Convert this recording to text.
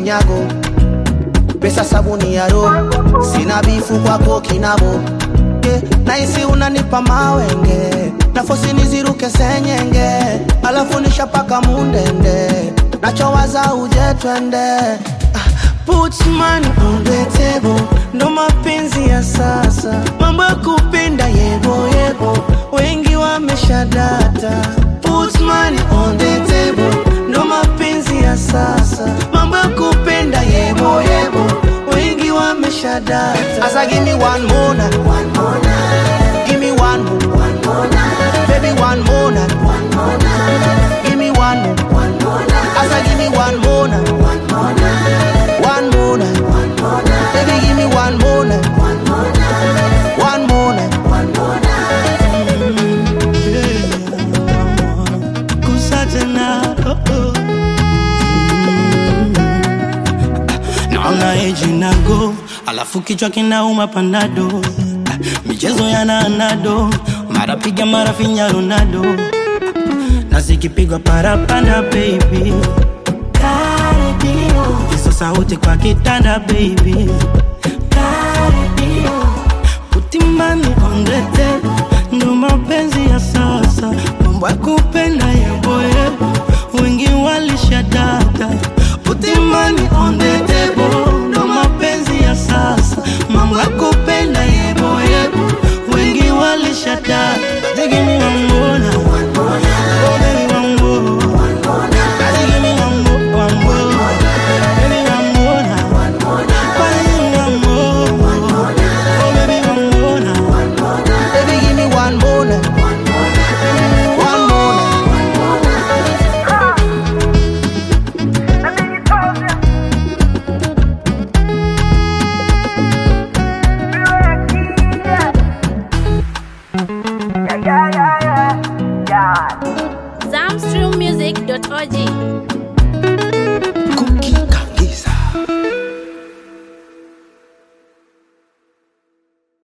kinyago pesa sabuni ya roho sina bifu kwako kinabo yeah. naisi unanipa mawenge nafosi niziruke senyenge alafu nishapaka mundende nachowaza uje twende Ah, Put money on the table, ndo mapenzi ya sasa, mambo ya kupenda yebo yebo, wengi wameshadata. Put money on the table, ndo mapenzi ya sasa, mambo ya kupenda yebo yebo, wengi wameshadata. Asa give me one more night, one more night, give me one more, one more night, baby one more night, one more night, give me one more, one more night, Asa give me one more night, one more night, one more night, one more night, baby give me one more night, one more night, one more night, one more night. kusa tena oh, oh. naona eji nago alafu kichwa kinauma panado Ah, michezo yana anado mara piga mara finya ronaldo na zikipigwa parapanda baby hizo sauti kwa kitanda baby utimani ondete ndo mapenzi ya sasa mambo ya kupenda yeboyebo wengi walishadata utimani ondetebo ndo mapenzi ya sasa mambo ya kupenda yeboyebo wengi walishadata jigimi wambona Oh, baby, wambo. Jigimi wambo, wambo. Baby, wambona. Baby, wambo. Oh, baby, wambona. Baby, give me one more night. One more night. Zamstrummusic.org.